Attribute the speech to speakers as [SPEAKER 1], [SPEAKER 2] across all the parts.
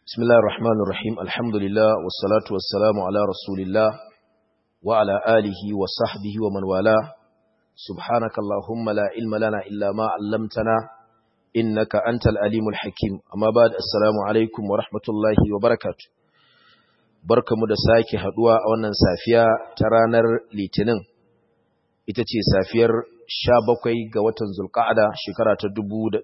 [SPEAKER 1] بسم الله الرحمن الرحيم الحمد لله والصلاة والسلام على رسول الله وعلى آله وصحبه ومن والاه سبحانك اللهم لا علم لنا إلا ما علمتنا إنك أنت الأليم الحكيم أما بعد السلام عليكم ورحمة الله وبركاته barka mu da sake haduwa a wannan safiya ta ranar litinin ita ce safiyar 17 ga watan zulqa'ada shekara ta 1447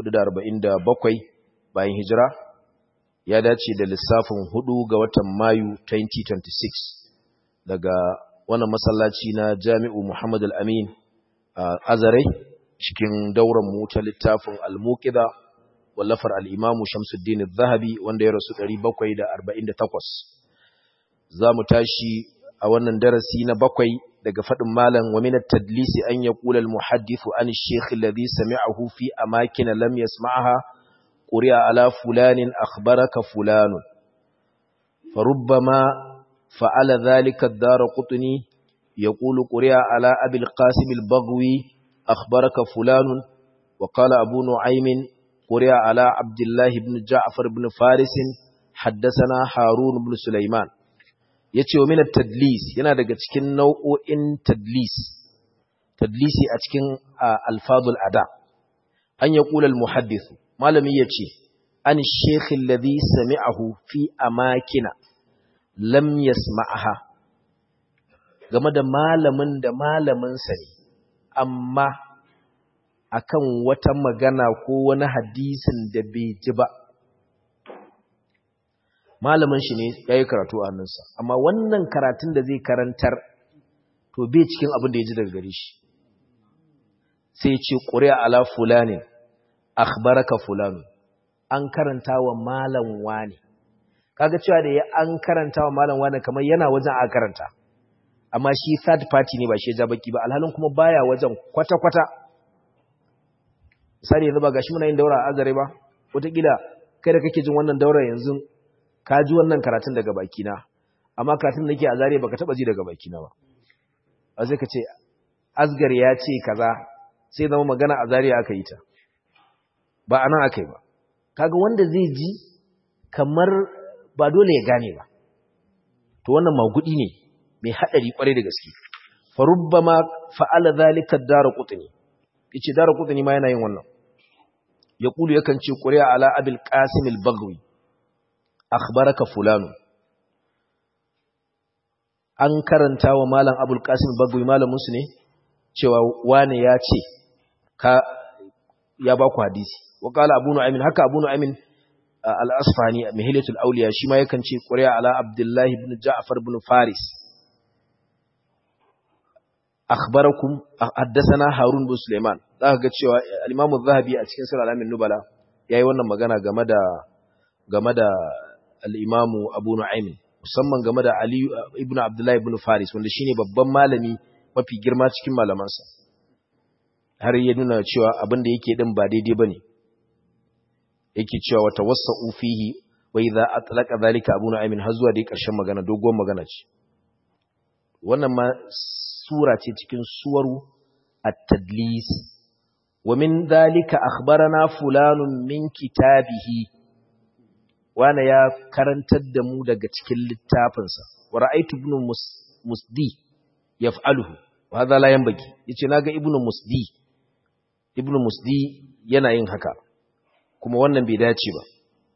[SPEAKER 1] bayan hijira ya dace da lissafin 4 ga watan mayu 2026 daga wannan masallaci na jami'u muhammad al-amin a azare cikin dauran mu ta littafin al-muqida wallafar al-imamu shamsuddin az-zahabi wanda ya rasu 748 za mu tashi a wannan darasi na bakwai daga faɗin malam wa minat tadlisi an ya ƙula al-muhaddithu an shekhi alladhi sami'ahu fi amakin lam yasma'aha quri'a ala fulanin akhbaraka fulanun farubbama fa'ala dhalika ad-darqutni yaqulu quri'a ala abi al-qasim al-baghwi akhbaraka fulanun wa qala abu nu'aym quri'a ala abdullah ibn ja'far ibn faris حدثنا هارون بن سليمان ya ce wa minar tadlis yana daga cikin nau'o'in tadlis tadlisi a cikin alfazul ada an ya ƙulal muhaddithu malami ya ce an shekhin ladhi sami'ahu fi amakina lam yasma'aha game da malamin da malaminsa ne amma akan wata magana ko wani hadisin da bai ji ba malamin shi ne ya yi karatu a hannunsa amma wannan karatun da zai karantar to bai cikin abin da ya ji daga gare shi sai ce ƙuri'a ala fulanin akhbaraka fulanu an karanta wa malam wani kaga cewa da ya an karanta wa malam wani kamar yana wajen a karanta amma shi third party ne ba shi ja baki ba alhalin kuma baya wajen kwata-kwata misali yanzu ba gashi muna yin daura a azare ba wataƙila kai da kake jin wannan daura yanzu ka ji wannan karatun daga bakina amma karatun da nake a zariya baka taba ji daga bakina ba a sai ka ce asgar ya ce kaza sai zama magana a zariya aka yi ta ba anan aka yi ba kaga wanda zai ji kamar ba dole ya gane ba to wannan magudi ne mai hadari kwarai da gaske farubbama fa'ala zalika darqutni yace darqutni ma yana yin wannan yaqulu yakan ce quri'a ala abil qasim al-baghwi akhbaraka fulanu an karanta wa malam abul qasim bagwi malamin su ne cewa wane ya ce ka ya ba ku hadisi wa qala abu nu'aymin haka abu nu'aymin al-asfani mihilatul awliya shi ma yakan ce quriya ala abdullah ibn ja'far ibn faris akhbarakum haddathana harun bin sulaiman zaka ga cewa al-imam az-zahabi a cikin sirr al-amin nubala yayi wannan magana game da game da al'imamu abu nu'aimin musamman game da Ali ibn Abdullahi ibn Faris wanda shine babban malami mafi girma cikin malamansa har ya nuna cewa abin da yake din ba daidai bane yake cewa wata wasa'u fihi wa idza atlaqa zalika abu nu'aimin har zuwa dai karshen magana dogon magana ce wannan ma sura ce cikin suwaru at-tadlis wa min dhalika akhbarana fulanun min kitabihi wane ya karantar da mu daga cikin littafinsa wa ra'aytu ibn musdi yaf'aluhu wa hadha la yanbaghi yace naga ibn musdi ibn musdi yana yin haka kuma wannan bai dace ba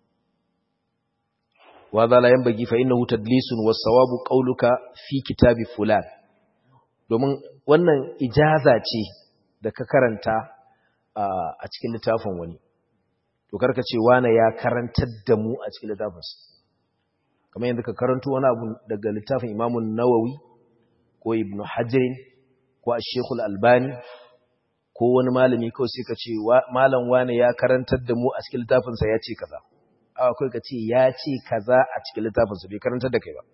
[SPEAKER 1] wa hadha la yanbaghi fa innahu tadlisun was sawabu qawluka fi kitabi fulan domin wannan ijaza ce da ka karanta a cikin littafin wani to karka ce wane ya karantar da mu a cikin littafinsa kamar yadda ka karanto wani abu daga littafin imamun nawawi ko ibnu hajjirin ko a shekul albani ko wani malami kawai sai ka ce malam wane ya karantar da mu a cikin littafinsa ya ce kaza a akwai ka ce ya ce kaza a cikin littafinsa bai karantar da kai ba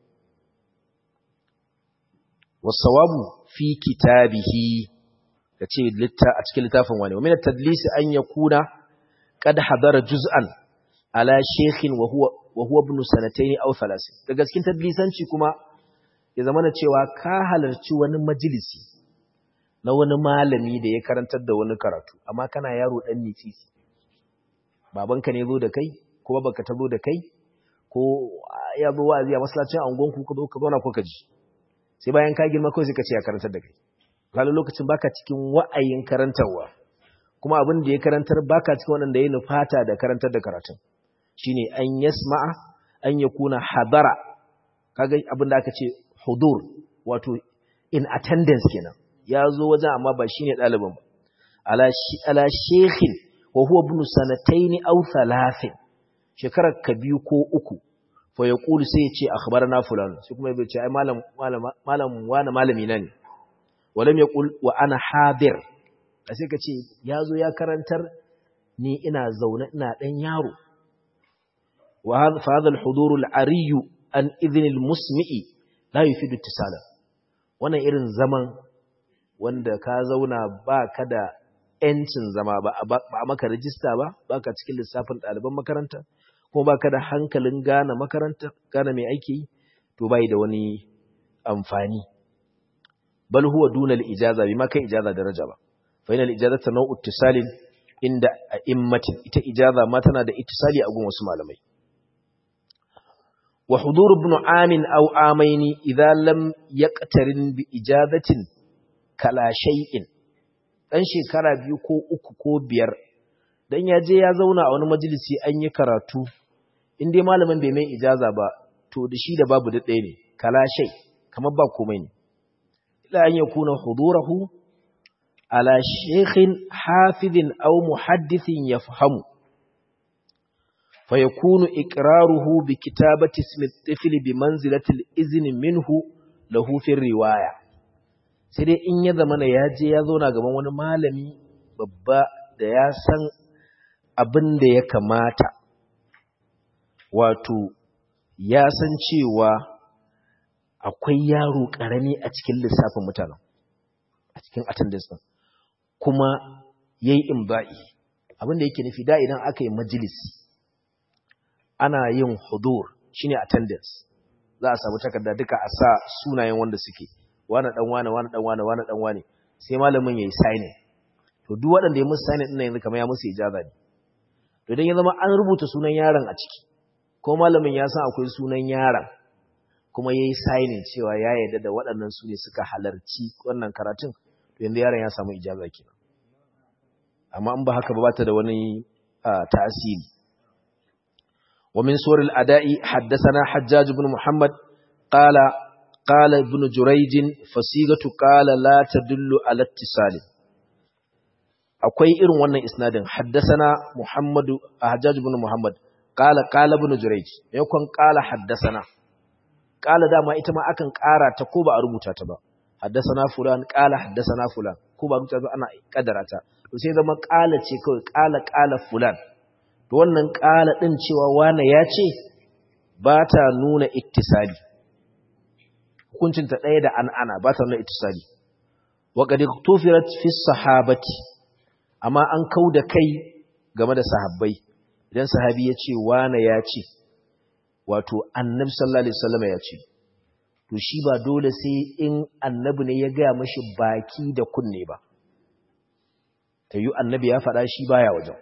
[SPEAKER 1] wasawabu fi kitabihi ka ce a cikin littafin wani wa min tadlisi an yakuna قد حضر جزءا على شيخ وهو وهو ابن سنتين او ثلاث daga cikin tadlisanci kuma ya zamana cewa ka halarci wani majalisi na wani malami da ya karantar da wani karatu amma kana yaro dan nitsisi babanka ne zo da kai ko baka ta zo da kai ko ya zo wa'azi a masallacin angon ku ka zo ka zauna ko ka ji sai bayan ka girma kawai sai ka ce ya karantar da kai kalu lokacin baka cikin wa'ayin karantarwa kuma abin da ya karantar baka cikin waɗanda ya nufata da karantar da karatun shine an yasma'a an yakuna hadara kaga abin da aka ce hudur wato in attendance kenan ya zo wajen amma ba shine ɗalibin ba ala shi ala shekhin wa huwa ibn sanatayn aw thalathin shekarar ka biyu ko uku fa yaqulu sai ya ce akhbarana fulan sai kuma ya ce ai malam malam malam wani malami na ne walam yaqul wa ana hadir sai ka ce ya zo ya karantar ni ina zaune ina dan yaro wa hadha al-hudur al-ari an idhn al-musmi'i la yufidu ittisala wannan irin zaman wanda ka zauna ba ka da ‘yancin zama ba a maka rajista ba ba ka cikin lissafin ɗaliban makaranta kuma ba ka da hankalin gane makaranta gane mai aiki yi to bai da wani amfani bal huwa dunal ijaza bi ma kai ijaza daraja ba fa inal ijaza ta nau'u ittisalin inda a immatin ita ijaza ma tana da ittisali a gun wasu malamai wa hudur ibn amin aw amaini idza lam yaqtarin bi ijazatin kala shay'in dan shekara biyu ko uku ko biyar dan ya je ya zauna a wani majalisi an yi karatu in dai malamin bai mai ijaza ba to da shi da babu da ɗaya ne kala shay kamar ba komai ne ila an yakuna hudurahu ala shaykhin hafizin aw muhaddithin yafhamu فيكون إقراره بكتابة اسم الطفل بمنزلة الإذن منه له في الرواية sai dai in ya zama na ya je ya zauna gaban wani malami babba da ya san abin da ya kamata wato ya san cewa akwai yaro ƙarami a cikin lissafin mutanen a cikin attendance ɗin kuma ya yi imba'i abin da yake nufi da idan aka yi majalisi ana yin hudur shine attendance za a samu takarda duka a sa sunayen wanda suke wani dan wani wani dan wani wani dan wani sai malamin yayi signing to duk waɗanda ya musu signing din yanzu kamar ya musu ijaza ne to idan ya zama an rubuta sunan yaron a ciki ko malamin ya san akwai sunan yaron kuma yayi signing cewa ya yarda da waɗannan su ne suka halarci wannan karatun to yanzu yaron ya samu ijaza kenan amma in ba haka ba ta da wani tasiri ومن سور الأداء حدثنا حجاج بن محمد قال قال ابن جريج فصيغة قال لا تدل على اتصال akwai irin wannan isnadin haddasana Muhammadu Hajjaj ibn Muhammad qala qala ibn Jurayj yakon qala haddasana qala dama ita ma akan ƙara ta ko ba a rubuta ta ba haddasana fulan qala haddasana fulan ko ba rubuta ba ana kaddara ta to sai zama qala ce kawai qala qala fulan to wannan ƙala ɗin cewa wane ya ce ba ta nuna ittisali hukuncinta ɗaya da an'ana ba ta nuna ittisali waƙadi tufirat fi sahabati amma an kau da kai game da sahabbai idan sahabi ya ce wane ya ce wato annabi sallallahu alaihi wasallam ya ce to shi ba dole sai in annabi ne ya gaya mashi baki da kunne ba ta yi annabi ya faɗa shi baya wajen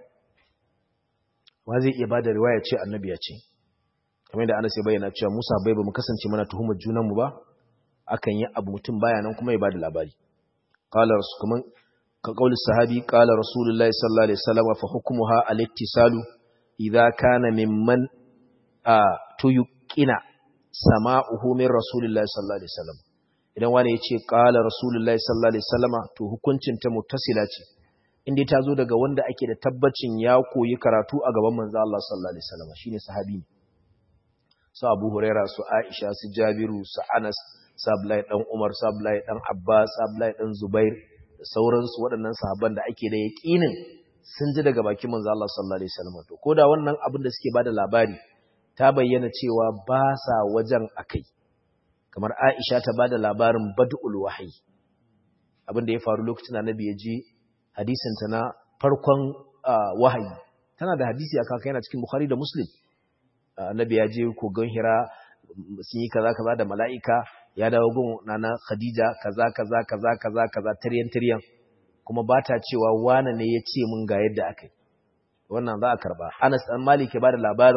[SPEAKER 1] wa zai iya bada riwaya ce annabi ya ce kamar da Anas ya bayyana cewa Musa bai ba mu kasance mana tuhumar junan mu ba akan yi abu mutum baya nan kuma ya bada labari qala rasul kaman ka kauli sahabi qala rasulullahi sallallahu alaihi wasallam fa hukmuha al-ittisalu idza kana mimman a tuyqina sama'uhu min rasulillahi sallallahu alaihi wasallam idan wani ya ce qala rasulullahi sallallahu alaihi wasallama to hukuncin ta muttasila ce inda ta zo daga wanda ake da tabbacin ya koyi karatu a gaban manzo Allah sallallahu alaihi wasallam shine sahabi ne su Abu Huraira su Aisha su Jabiru su Anas su Abdullahi dan Umar su Abdullahi dan Abbas su Abdullahi dan Zubair da sauransu waɗannan sahabban da ake da yaqinin sun ji daga bakin manzo Allah sallallahu alaihi wasallam to koda wannan abin da suke bada labari ta bayyana cewa ba sa wajen akai kamar Aisha ta bada labarin bad'ul wahyi abin da ya faru lokacin Annabi ya je hadisinta na farkon wahayi tana da hadisi a kaka yana cikin bukhari da muslim annabi ya je kogon hira sun yi kaza kaza da mala'ika ya dawo gun nana khadija kaza kaza kaza kaza kaza tiryan tiryan kuma ba ta cewa wane ne ya ce mun ga yadda aka yi wannan za a karba anas dan malik ya bada labarin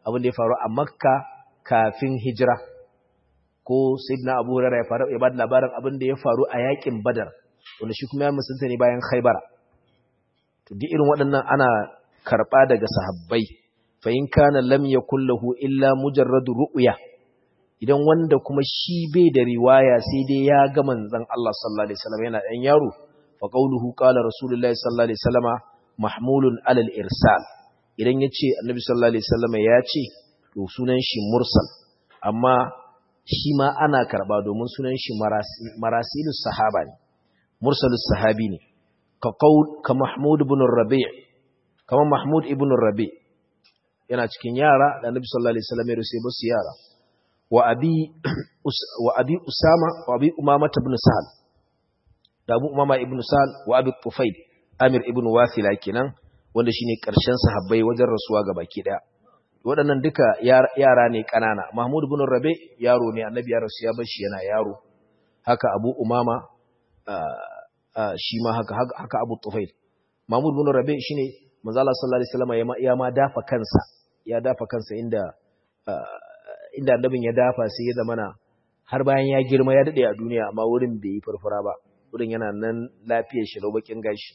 [SPEAKER 1] abin da ya faru a makka kafin hijira ko sayyidina abu hurairah ya faru ya bada labarin abin da ya faru a yakin badar wanda shi kuma ya musulunta ne bayan khaybara to duk irin waɗannan ana karɓa daga sahabbai fa in kana lam yakul lahu illa mujarradu ru'ya idan wanda kuma shi bai da riwaya sai dai ya ga manzon Allah sallallahu alaihi wasallam yana dan yaro fa qawluhu qala rasulullahi sallallahu alaihi wasallama mahmulun alal irsal idan yace annabi sallallahu alaihi wasallama ya ce to sunan shi mursal amma shi ma ana karba domin sunan shi marasilus sahaba ne mursalus sahabi ne ka qaul ka mahmud ibn rabi' kama mahmud ibn rabi' yana cikin yara da annabi sallallahu alaihi wasallam ya rusa basu yara wa abi wa abi usama wa abi umama ibn sahal da abu umama ibn sahal wa abi tufail amir ibn wasila kenan wanda shine karshen sahabbai wajen rasuwa ga baki daya waɗannan duka yara ne ƙanana mahmud ibn rabi yaro ne annabi ya rasu ya bar shi yana yaro haka abu umama shi ma haka haka abu tufail mahmud ibn rabi shine manzo Allah sallallahu alaihi wasallam ya ma dafa kansa ya dafa kansa inda inda annabin ya dafa sai ya zamana har bayan ya girma ya dade a duniya amma wurin bai yi farfara ba wurin yana nan lafiyar shi bakin gashi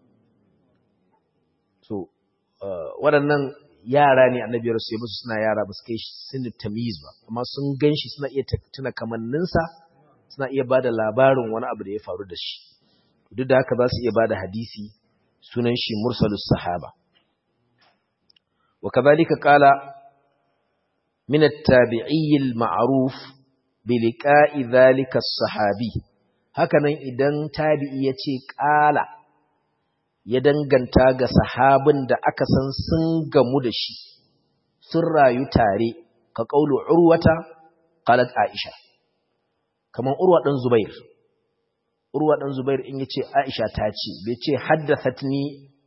[SPEAKER 1] so waɗannan yara ne annabi rasu ya musu suna yara ba su kai sinu tamiz ba amma sun gan shi suna iya tuna kamanninsa suna iya ba da labarin wani abu da ya faru da shi duk da haka za su iya ba da hadisi sunan shi mursalus sahaba wa kadhalika qala min at-tabi'i al-ma'ruf bi liqa'i dhalika as-sahabi hakanan idan tabi'i yace qala ya danganta ga sahabin da aka san sun gamu da shi sun rayu tare ka kaulu urwata qalat aisha kaman urwa dan zubair urwa dan zubair in yace aisha ta ce bai ce haddathatni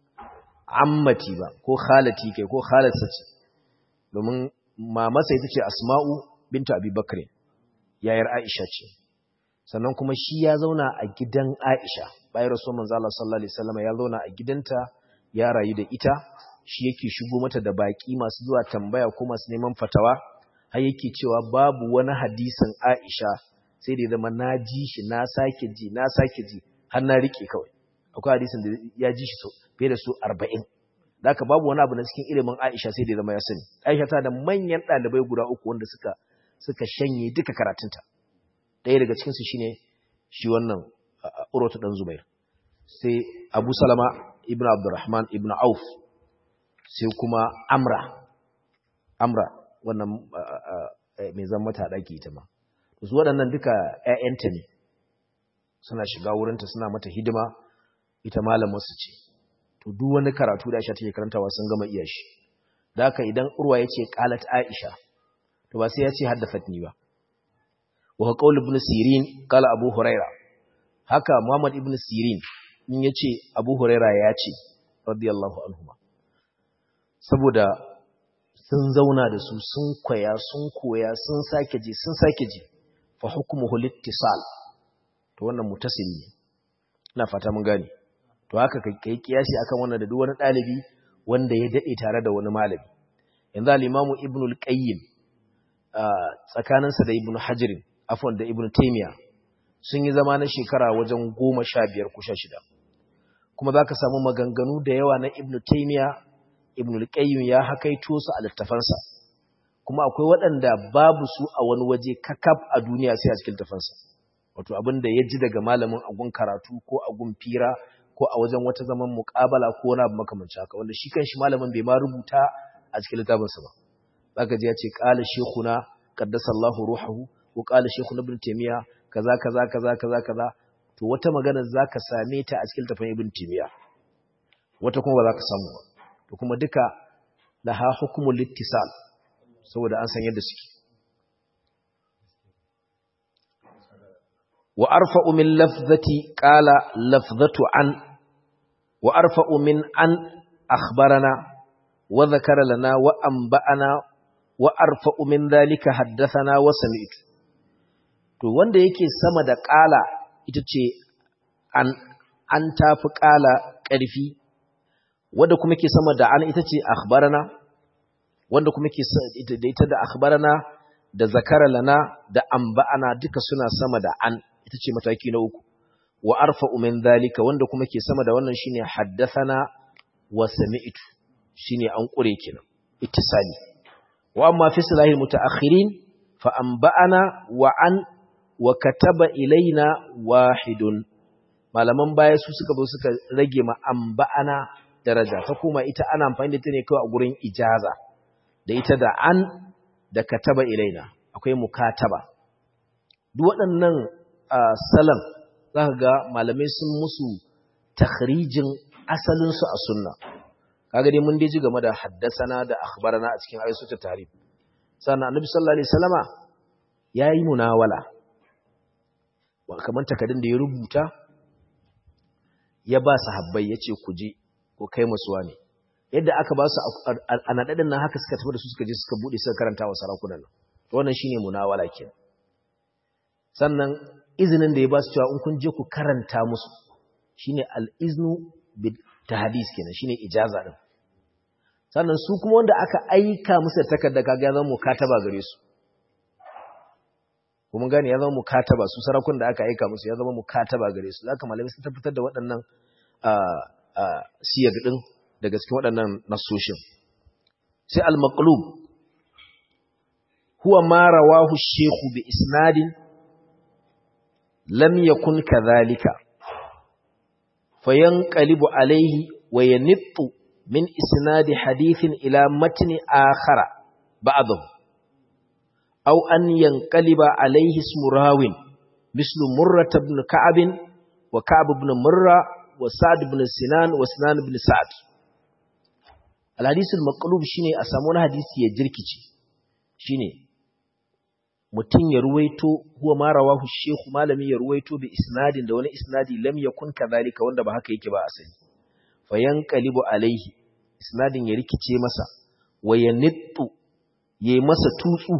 [SPEAKER 1] ammati ba ko khalati kai ko khalatsa ce domin mamarsa ita ce asma'u bintu abi bakr yayar aisha ce sannan kuma shi ya zauna a gidan aisha bayan rasul manzo Allah sallallahu alaihi wasallam ya zauna a gidanta ya rayu da ita shi yake shigo mata da baki masu zuwa tambaya ko masu neman fatawa har yake cewa babu wani hadisin Aisha sai da zama na ji shi na sake ji na sake ji har na rike kawai akwai hadisin da ya ji shi so fiye da su 40 da haka babu wani abu na cikin ilimin Aisha sai da zama ya sani Aisha ta da manyan ɗalibai guda uku wanda suka suka shanye duka karatunta ɗaya daga cikinsu shine shi wannan Urwatu dan Zubair sai Abu Salama ibn Abdurrahman ibn Auf sai kuma Amra Amra wannan mai zan mata daki ita ma su waɗannan duka ƴaƴanta ne suna shiga wurinta suna mata hidima ita malamar su ce to duk wani karatu da Aisha take karantawa sun gama iya shi da haka idan Urwa yace qalat Aisha to ba sai ya ce haddathatni ba wa qaul ibn Sirin qala Abu Hurairah haka Muhammad ibn Sirin in yace Abu Huraira ya ce radiyallahu anhuma saboda sun zauna da su sun koya sun koya sun sake ji sun sake ji fa hukmuhu littisal to wannan mutasili ne ina fata mun gane to haka kai kiyasi akan wannan da duk wani dalibi wanda ya dade tare da wani malami yanzu al-Imam Ibn al-Qayyim tsakaninsa da Ibn Hajar afwan da Ibn Taymiyyah sun yi zama na shekara wajen goma sha biyar ko sha shida kuma za ka samu maganganu da yawa na ibn taimiya ibn al ya hakaito su a littafansa kuma akwai waɗanda babu su a wani waje kakaf a duniya sai a cikin littafansa wato abin da ya ji daga malamin agun karatu ko agun fira ko a wajen wata zaman muƙabala ko wani abu makamancin haka wanda shi kanshi malamin bai ma rubuta a cikin littafinsa ba zaka ji ya ce qala shaykhuna qaddasallahu ruhahu ko qala shaykhuna ibn taymiya kaza kaza kaza kaza kaza to wata magana zaka same ta a cikin tafin ibn timiya wata kuma ba zaka samu ba to kuma duka laha hukmul littisal saboda an san yadda suke wa arfa'u min lafzati qala lafzatu an wa arfa'u min an akhbarana wa dhakara lana wa anba'ana wa arfa'u min dhalika haddathana wa sami'tu to wanda yake sama da ƙala ita ce an, an tafi ƙala ƙarfi wadda kuma ke sama da an ita ce akhbarana wanda kuma ke da ita da akhbarana da zakara lana da amba'ana duka suna sama da an ita ce mataki na uku wa arfa'u min dhalika wanda kuma ke sama da wannan shine haddathana wa sami'tu shine an kure kenan ittisali wa amma fi silahil mutaakhirin fa anba'ana wa an wa kataba ilaina wahidun malaman baya su suka zo suka rage ma anba'ana daraja ta kuma ita ana amfani da ta ne kawai a gurin ijaza da ita da an da kataba ilaina akwai mukataba duk waɗannan salam za ka ga malamai sun musu takhrijin asalinsu a sunna kaga dai mun dai ji game da haddasana da akhbarana a cikin ayyuka ta tarif sannan annabi sallallahu alaihi wasallama yayi munawala wa kaman takardun da ya rubuta ya ba sahabbai yace ku je ko kai musuwa ne yadda aka ba su a nadadin nan haka suka tafi da su suka je suka bude suka karanta wa sarakunan nan to wannan shine munawala kenan sannan izinin da ya ba su cewa in kun je ku karanta musu shine al-iznu bi tahdis kenan shine ijaza din sannan su kuma wanda aka aika musu takarda kaga ya zama mukataba gare su kuma gane ya zama mukataba su sarakun da aka aika musu ya zama mukataba gare su zaka malamai sun tabbatar da waɗannan siyar din daga cikin waɗannan nasoshin sai al-maqlub huwa ma rawahu shaykhu bi isnadin lam yakun kadhalika fayanqalibu alayhi wa yanittu min isnadi hadithin ila matni akhara ba'dahu aw an yanqaliba alayhi ismu rawin mislu murrah ibn ka'ab wa ka'ab ibn murra wa sa'd ibn sinan wa sinan ibn sa'd al-hadith al-maqlub shine a samu wani hadisi ya jirkice shine mutum ya ruwaito huwa ma rawahu shehu malami ya ruwaito bi isnadin da wani isnadi lam yakun kadhalika wanda ba haka yake ba asali fa yanqalibu alaihi isnadin ya rikice masa wa yanittu yayi masa tutsu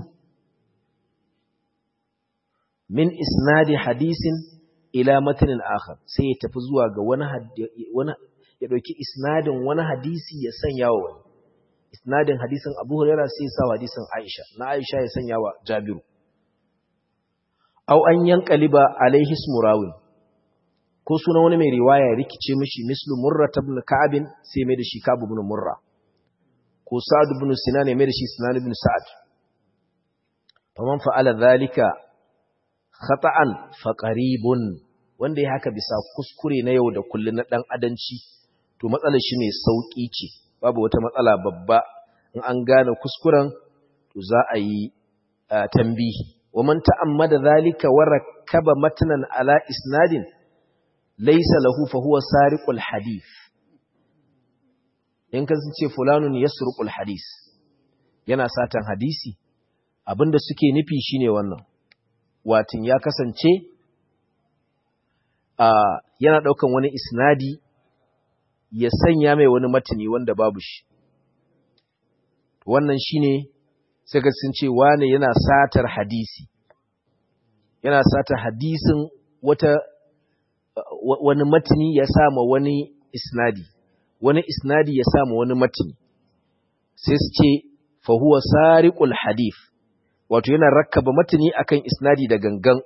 [SPEAKER 1] min isnadi hadisin ila matanin akhar sai ya tafi zuwa ga wani wani ya dauki isnadin wani hadisi ya sanya wa wani isnadin hadisin Abu Hurairah sai ya sa hadisin Aisha na Aisha ya sanya wa Jabiru aw an yanqaliba alaihi ismu rawin ko sunan wani mai riwaya ya rikice mishi mislu murra ibn ka'ab sai mai da shi ka'ab ibn murra ko sa'd ibn sinan ya mai da shi sinan ibn sa'd faman fa'ala dhalika khata'an fa qaribun wanda ya haka bisa kuskure na yau da kullun na dan adanci to matsalar shi mai sauki ce babu wata matsala babba in an gane kuskuren to za a yi tambihi ومن تأمد ذلك وركب متنا على إسناد ليس له فهو سارق الحديث in ka ce fulanun yasruqul hadis yana satan hadisi abinda suke nufi shine wannan watin ya kasance a yana daukan wani isnadi ya sanya mai wani matani wanda babu shi wannan shine sai ga sun ce wane yana satar hadisi yana satar hadisin wata wani matini ya sama wani isnadi wani isnadi ya sama wani matini sai su ce fa huwa sariqul hadith wato yana rakkaba matini akan isnadi da gangan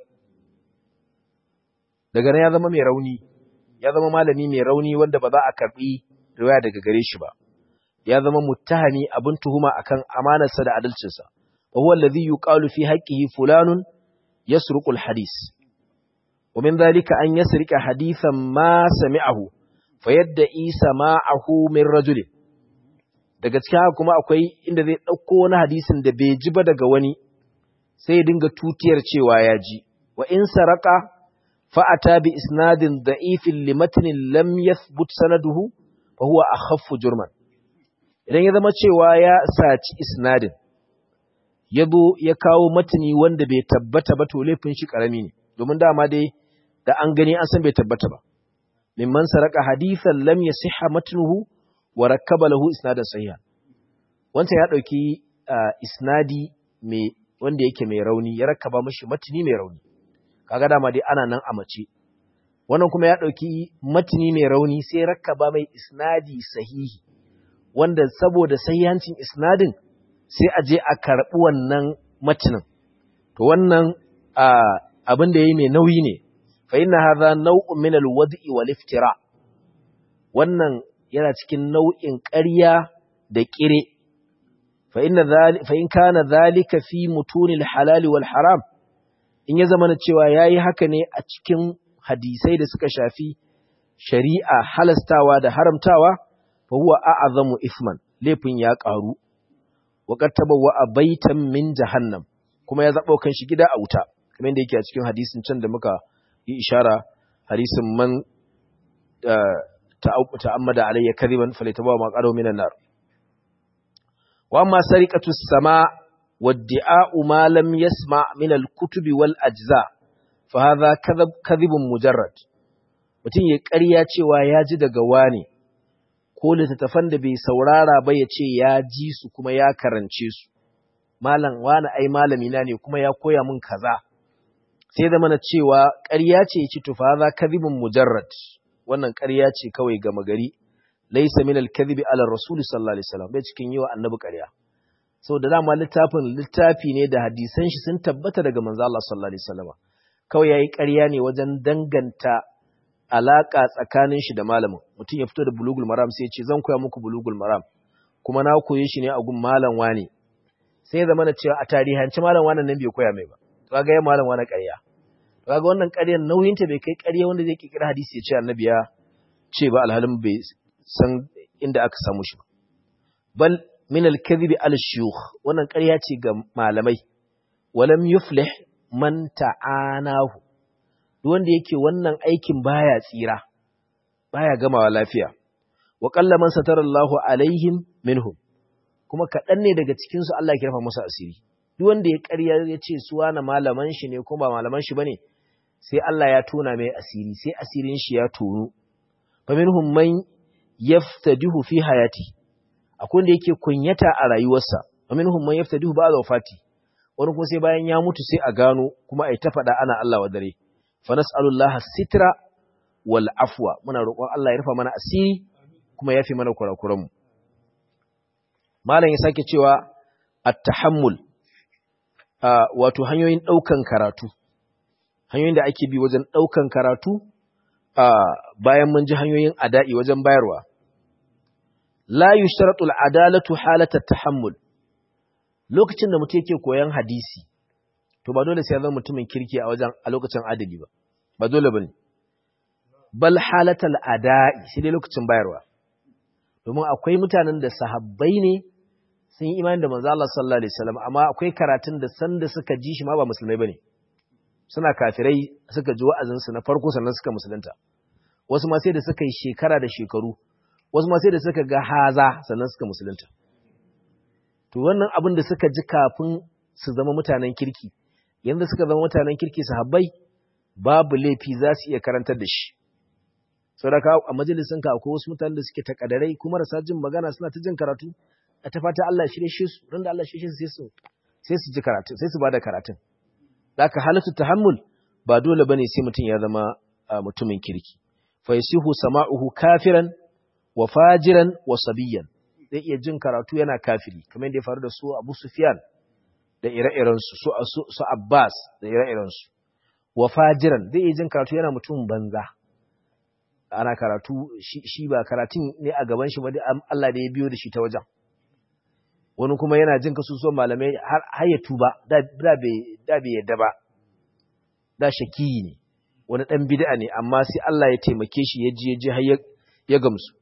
[SPEAKER 1] daga nan ya zama mai rauni ya zama malami mai rauni wanda ba za a karbi riwaya daga gare shi ba ya zama muttahami abin tuhuma akan amanarsa da adalcinsa wa huwa alladhi yuqalu fi haqqihi fulanun yasruqu alhadith wa min dhalika an yasriqa hadithan ma sami'ahu fayadda sama'ahu min rajulin daga cikin haka kuma akwai inda zai dauko wani hadisin da bai ji ba daga wani sai ya dinga tutiyar cewa ya ji wa in saraka fa'ata bi isnadin da'ifin limatnin lam yathbut sanaduhu fa huwa akhaffu jurman idan ya zama cewa ya saci isnadin ya zo ya kawo matani wanda bai tabbata ba to laifin shi karami ne domin dama dai da an gani an san bai tabbata ba mimman saraka hadithan lam yasihha matnuhu wa rakkaba lahu isnadan sahiha wancan ya dauki isnadi mai wanda yake mai rauni ya rakkaba mashi matni mai rauni kaga dama dai ana nan a mace wannan kuma ya dauki matni mai rauni sai ya rakkaba mai isnadi sahihi wanda saboda sahihancin isnadin sai a je a karɓi wannan matinin to wannan abin da yayi mai nauyi ne fa inna hadha naw'un min al-wad'i wal iftira wannan yana cikin nau'in ƙarya da ƙire fa inna fa in kana dhalika fi mutunil halal wal haram in ya zama cewa yayi haka ne a cikin hadisai da suka shafi shari'a halastawa da haramtawa fa huwa a'zamu isman laifin ya ƙaru wa qad tabawwa baitan min jahannam kuma ya zabo kan shi gida a wuta kamar yadda yake a cikin hadisin can da muka yi ishara hadisin man ta'ammada alayya kadiban falitabawa ma qadaw minan nar wa amma sariqatu as-sama wadda'u ma lam yasma min al-kutubi wal ajza fa hadha kadhib kadhibun mujarrad mutum ya ƙarya cewa ya ji daga wani ko littattafan da bai saurara ba ya ce ya ji su kuma ya karance su malam wani ai malami na ne kuma ya koya min kaza sai zama na cewa ƙarya ce ya ci tufa za kadhibun mujarrad wannan ƙarya ce kawai gama gari laysa min al-kadhibi ala rasul sallallahu alaihi wasallam bai cikin yiwa annabi ƙarya saboda dama littafin littafi ne da hadisan shi sun tabbata daga manzo Allah sallallahu alaihi wasallam kawai yayi ƙarya ne wajen danganta alaka tsakanin shi da malamin mutum ya fito da bulugul maram sai ya ce zan koya muku bulugul maram kuma na koye shi ne a gun malam wani sai ya zama na cewa a tarihanci malam wani nan bai koya mai ba to ga ya malam wani ƙarya to ga wannan ƙaryar nauyin ta bai kai ƙarya wanda zai kikira hadisi ya ce annabi ya ce ba alhalin bai san inda aka samu shi ba bal min al-kadhibi al-shuyukh wannan ƙarya ce ga malamai walam yuflih man ta'anahu duk wanda yake wannan aikin baya tsira baya gamawa lafiya wa qalla man satarallahu alaihim minhum kuma kaɗan ne daga cikin su Allah ya kirfa masa asiri duk wanda ya ƙarya ya ce su wani malaman shi ne kuma ba malaman shi bane sai Allah ya tona mai asiri sai asirin shi ya tonu fa minhum man yaftadihu fi hayati akwai wanda yake kunyata a rayuwarsa wa minhum man yaftadihu ba'da wafati wani kuma sai bayan ya mutu sai a gano kuma ai ta faɗa ana Allah wa dare fa nas'alullaha sitra wal afwa muna roƙon Allah ya rufa mana asiri kuma ya fi mana kurakuran mu malam ya sake cewa at-tahammul wato hanyoyin ɗaukan karatu hanyoyin da ake bi wajen ɗaukan karatu bayan mun ji hanyoyin ada'i wajen bayarwa la yushtaratu al-adalatu halata tahammul lokacin da mutum yake koyan hadisi to ba dole sai ya zama mutumin kirki a wajen a lokacin adali ba ba dole bane bal halata al-ada'i sai dai lokacin bayarwa domin akwai mutanen da sahabbai ne sun yi imani da manzo Allah sallallahu alaihi wasallam amma akwai karatun da sanda suka ji shi ma ba musulmai bane suna kafirai suka ji wa'azin su na farko sannan suka musulunta wasu ma sai da suka yi shekara da shekaru wasu ma sai da suka ga haza sannan suka musulunta to wannan abin da suka ji kafin su zama mutanen kirki yanzu suka zama mutanen kirki sahabbai babu laifi za su iya karantar da shi saboda a majalisin ka akwai wasu mutanen da suke takadarai kuma rasa jin magana suna ta jin karatu a ta fata Allah shirye shi su randa Allah shirye shi su sai su ji karatu sai su bada karatun zaka halatu tahammul ba dole bane sai mutum ya zama mutumin kirki fa yasihu sama'uhu kafiran wa fajiran wa sabiyan zai iya jin karatu yana kafiri kamar yadda ya faru da su Abu Sufyan da ire-iren su su su Abbas da ire-iren su wa fajiran zai iya jin karatu yana mutum banza ana karatu shi ba karatun ne a gaban shi ba Allah da ya biyo da shi ta wajen wani kuma yana jin kasusuwan malamai har ya tuba da bai yadda ba da shakiyi ne wani ɗan bid'a ne amma sai Allah ya taimake shi ya ji ya ji har ya gamsu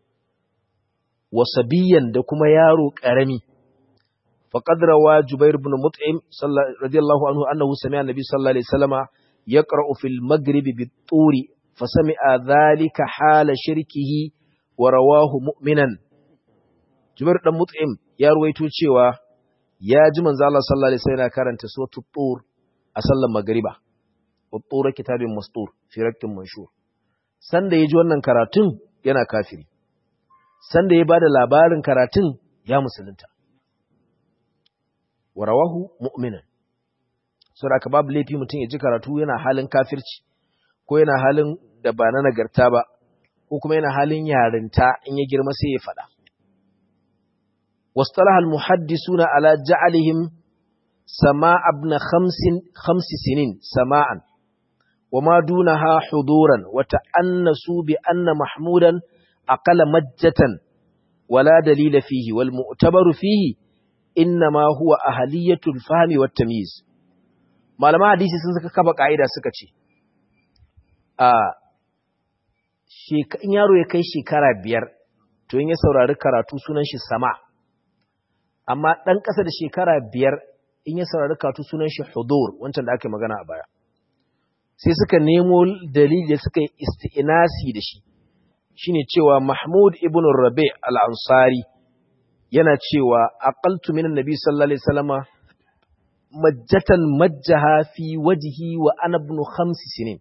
[SPEAKER 1] wasabiyan da kuma yaro ƙarami faqad rawa jubair ibn mut'im radiyallahu anhu annahu sami'a nabi sallallahu alaihi wasallama yaqra'u fil maghrib bit-turi fasami'a dhalika hala shirkihi wa rawahu mu'minan jubair dan mut'im ya ruwaito cewa ya ji manzo Allah sallallahu alaihi wasallam karanta suratul tur a sallar magriba wat-tur kitabin mastur fi rakkin manshur sanda yaji wannan karatun yana kafiri sanda ya bada labarin karatun ya musulunta warawahu mu'minan saboda ka babu laifi mutum ya ji karatu yana halin kafirci ko yana halin da ba na nagarta ba ko kuma yana halin yarinta in ya girma sai ya faɗa واصطلح المحدثون على جعلهم سماع ابن خمس, خمس سنين سماعا وما دونها حضورا وتأنسوا بأن محمودا أقل مجة ولا دليل فيه والمؤتبر فيه إنما هو أهلية الفهم والتمييز malama hadisi sun saka kaba ka'ida suka ce a in yaro ya kai shekara biyar to in ya saurari karatu sunan shi sama amma ɗan ƙasa da shekara biyar in ya saurari karatu sunan shi hudur wancan da aka magana a baya sai suka nemo dalili da suka yi isti'inasi da shi shine cewa Mahmud ibn Rabi al-Ansari yana cewa aqaltu min annabi sallallahu alaihi wasallama majjatan majjaha fi wajhi wa ana ibn khams sinin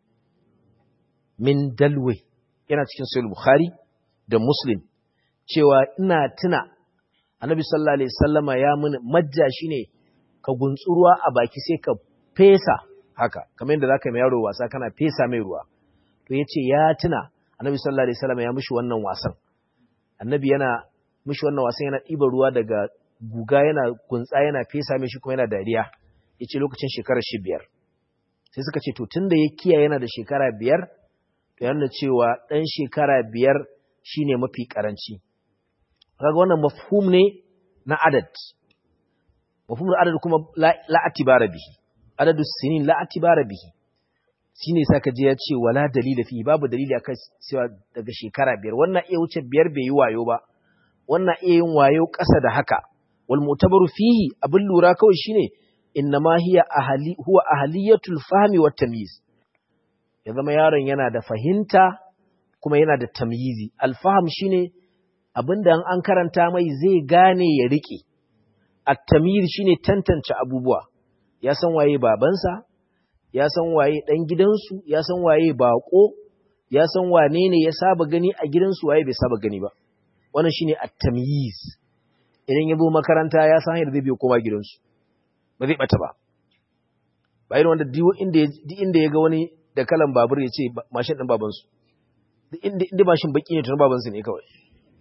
[SPEAKER 1] min dalwi yana cikin sahih bukhari da muslim cewa ina tuna annabi sallallahu alaihi wasallama ya mun majja shine ka guntsuruwa a baki sai ka fesa haka kamar yadda zaka mai yaro wasa kana fesa mai ruwa to yace ya tuna annabi sallallahu alaihi wasallam ya mishi wannan wasan annabi yana mishi wannan wasan yana ɗiba ruwa daga guga yana gunsa yana fesa mishi kuma yana dariya yace lokacin shekarar shi biyar sai suka ce to tunda ya kiyaye yana da shekara biyar to yana cewa dan shekara biyar shine mafi karanci kaga wannan mafhum ne na adad mafhumul adad kuma la atibara bihi adadu sinin la atibara bihi shine saka je ya ce wala dalila fi babu dalili akan cewa daga shekara biyar wannan iya wuce biyar bai yi wayo ba wannan iya yin wayo ƙasa da haka wal mutabaru fihi abin lura kawai shine innama hiya ahli huwa ahliyatul fahmi wat tamyiz ya zama yaron yana da fahimta kuma yana da tamyizi al fahm shine abinda an karanta mai zai gane ya rike at tamyiz shine tantance abubuwa ya san waye babansa ya san waye ɗan gidansu, ya san waye baƙo, ya san wane ne ya saba gani a gidansu waye bai saba gani ba. Wannan shine at-tamyiz. Idan ya zo makaranta ya san yadda zai biyo koma gidansu. Ba zai bata ba. Ba irin wanda duk inda inda ya ga wani da kalan babur ya ce mashin ɗin babansu. Duk inda inda mashin baki ne tun babansu ne kawai.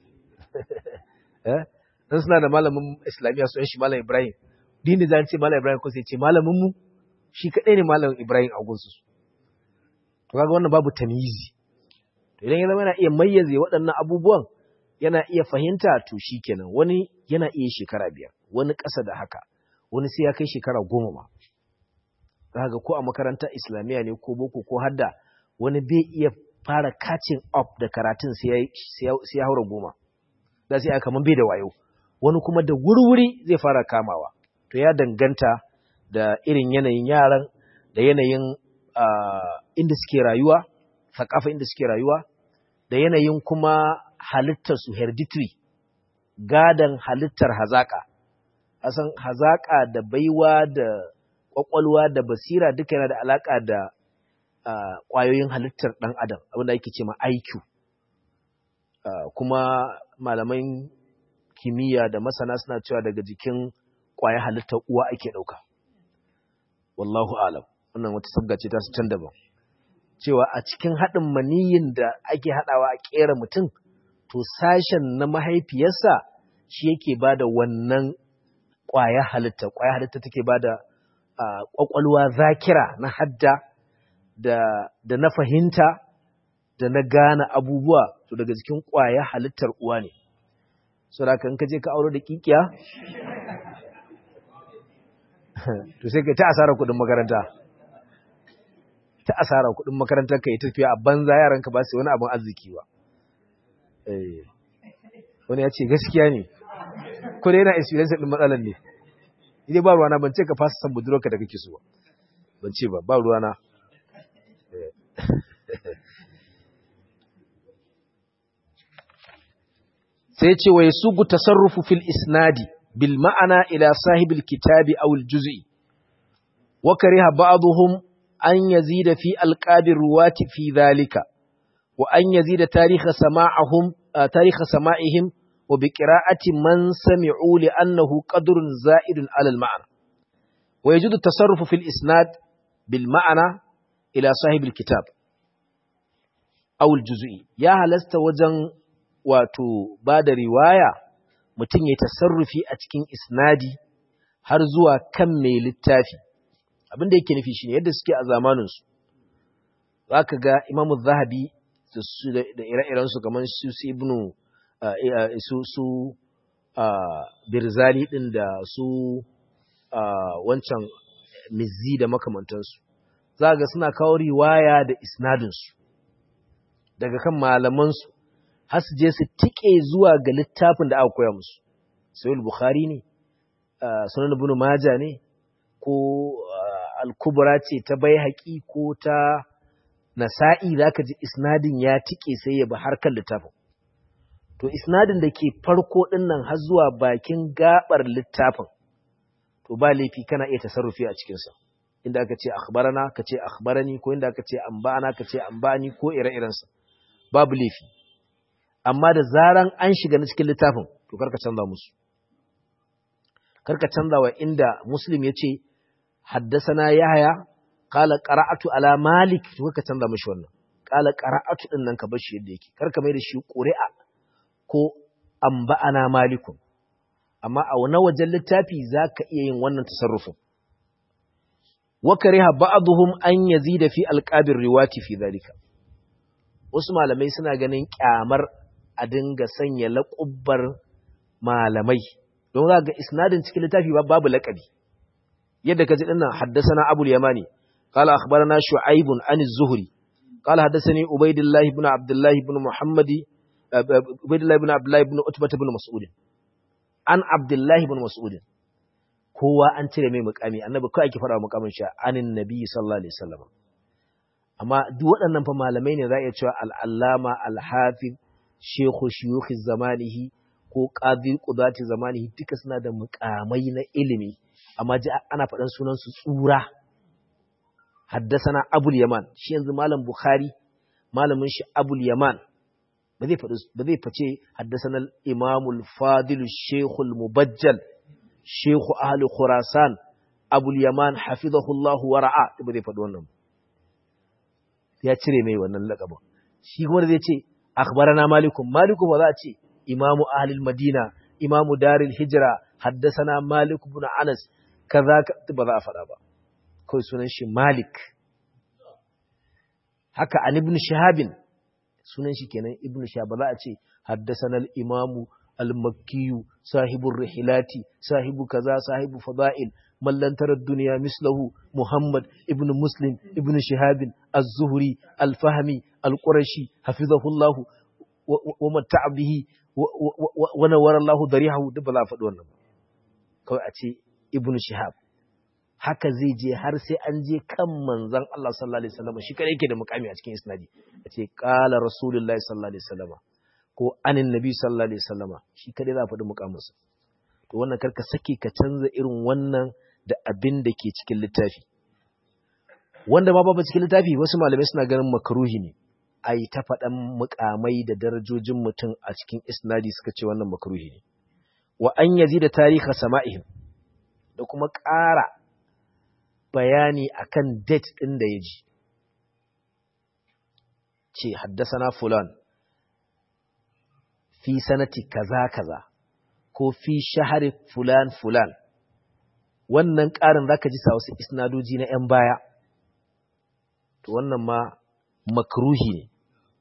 [SPEAKER 1] Eh? Dan suna da malamin Islamiyya sunan shi Malam Ibrahim. Dini zan ce Malam Ibrahim ko sai ce malamin mu shi kaɗai ne malam Ibrahim a gunsu. To kaga wannan babu tamizi. To idan ya zama yana iya mayyaze waɗannan abubuwan yana iya fahimta to shi kenan wani yana iya shekara biyar wani ƙasa da haka wani sai ya kai shekara goma ma. Kaga ko a makaranta Islamiyya ne ko boko ko hadda wani bai iya fara catching up da karatun sai ya haura goma. Da sai aka kaman bai da wayo. Wani kuma da wuri-wuri zai fara kamawa. To ya danganta da irin yanayin yaran da yanayin inda suke rayuwa sakafa inda suke rayuwa da yanayin kuma halittarsu hereditary gadan halittar hazaka asan hazaka da baiwa da kwakwalwa da basira duka yana da alaka da kwayoyin halittar dan adam abinda ake ce ma IQ kuma malaman kimiyya da masana suna cewa daga jikin kwayar halittar uwa ake dauka wallahu alam wannan wata sabga ce ta su can daban cewa a cikin haɗin maniyin da ake haɗawa a ƙera mutum to sashen na mahaifiyarsa shi yake ba da wannan ƙwaya halitta ƙwaya halitta take ba da ƙwaƙwalwa zakira na hadda da na fahimta da na gane abubuwa to daga cikin ƙwaya halittar uwa ne so da kan kaje ka aure da kikiya to sai ka ta asara kuɗin makaranta ta asara kuɗin makarantar ka yi tafiya a banza yaran ka ba su wani abin arziki ba wani ya ce gaskiya ne ko dai yana experience din matsalan ne idan ba ruwana ban ce ka fasa san budurarka da kake so ban ce ba ba ruwana sai ce wa yasugu tasarrufu fil isnadi bil ma'ana ila sahibil kitabi aw al juz'i wa kariha ba'dhum an yazida fi alqabir ruwati fi dhalika wa an yazida tarikha sama'ahum tarikha sama'ihim wa bi qira'ati man sami'u li annahu qadrun za'idun 'ala al ma'na wa yajudu tasarrufu fil isnad bil ma'ana ila sahibil kitab aw al juz'i ya halasta wajen wato ba da riwaya mutum ya tasarrufi a cikin isnadi har zuwa kan mai littafi abin da yake nufi shine yadda suke a zamaninsu za ka ga imamu zahabi da ire-irensu kamar su su ibnu su su birzali din da su wancan mizzi da makamantansu za ga suna kawo riwaya da isnadinsu daga kan malamansu har su je su tike zuwa ga littafin da aka koya musu sai bukhari ne sunan ibn majah ne ko al-kubra ce ta baihaqi ko ta nasa'i zaka ji isnadin ya tike sai ya bi harkar littafin to isnadin da ke farko din nan har zuwa bakin gabar littafin to ba laifi kana iya tasarrufi a cikin sa inda aka ce akhbarana ka ce akhbarani ko inda aka ce anba'ana ka ce anba'ani ko ire-iren sa babu laifi amma da zaran an shiga na cikin littafin to karka canza musu karka canza wa inda muslim ya ce haddasana yahaya qala qara'atu ala malik to karka canza mishi wannan qala qara'atu din nan ka bar shi yadda yake karka mai da shi qur'a ko anba'ana malikun amma a wani wajen littafi zaka iya yin wannan tasarrufin wa kariha ba'dhum an yazida fi alqabir riwati fi dhalika wasu malamai suna ganin kyamar a dinga sanya laƙubbar malamai don za ga isnadin cikin littafi babu laƙabi yadda ka ji dinnan haddasana abul yamani qala akhbarana shu'aib an az-zuhri qala haddathani ubaydullah ibn abdullah ibn muhammadi ubaydullah ibn abdullah ibn utbah ibn mas'ud an abdullah ibn mas'ud kowa an cire mai mukami annabi kai ake fara mukamin shi anin nabi sallallahu alaihi wasallam amma duk waɗannan fa malamai ne za a iya cewa al-allama al-hafiz shekhu shiyukhi zamanihi ko qadir qudati zamanihi duka suna da mukamai na ilimi amma ji ana faɗan sunan su tsura haddasana abul yaman shi yanzu malam bukhari malamin shi abul yaman ba zai faɗi ba zai fice haddasana imamul fadil shekul mubajjal shekhu ahli khurasan abul yaman hafizahullahu wa ra'a ba zai faɗi wannan ya cire mai wannan laƙabin shi kuma zai ce akhbarana malikum maliku ba za a ce imamu ahlil madina imamu daril hijra haddasana malik ibn anas kaza ba za a faɗa ba kawai sunan shi malik haka an ibn shahabin sunan shi kenan ibn shahab ba za a ce haddasana al-imamu al-makkiyu sahibur rihilati sahibu kaza sahibu fada'il mallan tarar duniya mislahu Muhammad ibn Muslim ibn Shihabin az-Zuhri al-Fahmi al-Qurashi hafizahullah wa matta'a bihi wa nawara Allah darihahu duk ba za a faɗi wannan kawai a ce ibn Shihab haka zai je har sai an je kan manzon Allah sallallahu alaihi wasallam shi kadai yake da mukami a cikin isnadi a ce qala rasulullahi sallallahu alaihi wasallam ko anin nabi sallallahu alaihi wasallam shi kadai za a faɗi mukaminsa to wannan karka sake ka canza irin wannan da abin da ke cikin littafi wanda ma babu cikin littafi wasu malamai suna ganin makaruhi ne a yi ta faɗan mukamai da darajojin mutum a cikin isnadi suka ce wannan makaruhi ne wa an yazi da tarihi sama'ihim da kuma ƙara bayani akan date ɗin da ya ji ce haddasana fulan fi sanati kaza kaza ko fi shahari fulan fulan wannan ƙarin za ka ji sa wasu isnadoji na ‘yan baya, to wannan ma makruhi ne,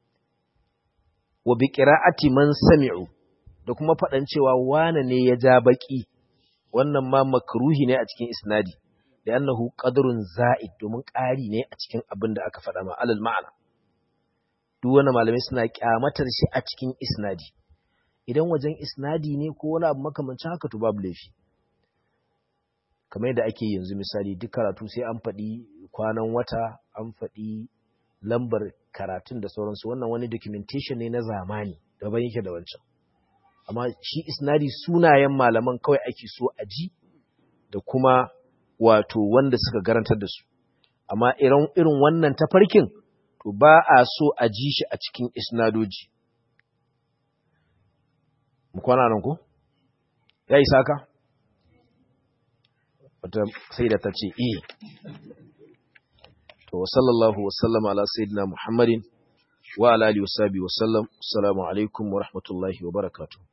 [SPEAKER 1] wa bi ƙira'ati man sami'u da kuma faɗan cewa wane ne ya ja baƙi, wannan ma makruhi ne a cikin isnadi, da yannahu ƙadarun za'id domin ƙari ne a cikin abin da aka faɗa ma alal ma'ana. Duk wani malamai suna ƙyamatar shi a cikin isnadi, idan wajen isnadi ne ko wani abu makamancin haka to babu laifi. kamar yadda ake yanzu misali duk karatu sai an faɗi kwanan wata an faɗi lambar karatun da sauransu wannan wani documentation ne na zamani daban yake da wancan amma shi isnadi sunayen malaman kawai ake so a ji da kuma wato wanda suka garantar da su amma irin irin wannan tafarkin to ba a so a ji shi a cikin isnadoji mu kwana nan ko ya isa ka wata sai da ta ce iya to sallallahu wasallam ala sayyidina muhammadin wa ala alihi wasabi wasallam assalamu alaikum wa rahmatullahi wa barakatuh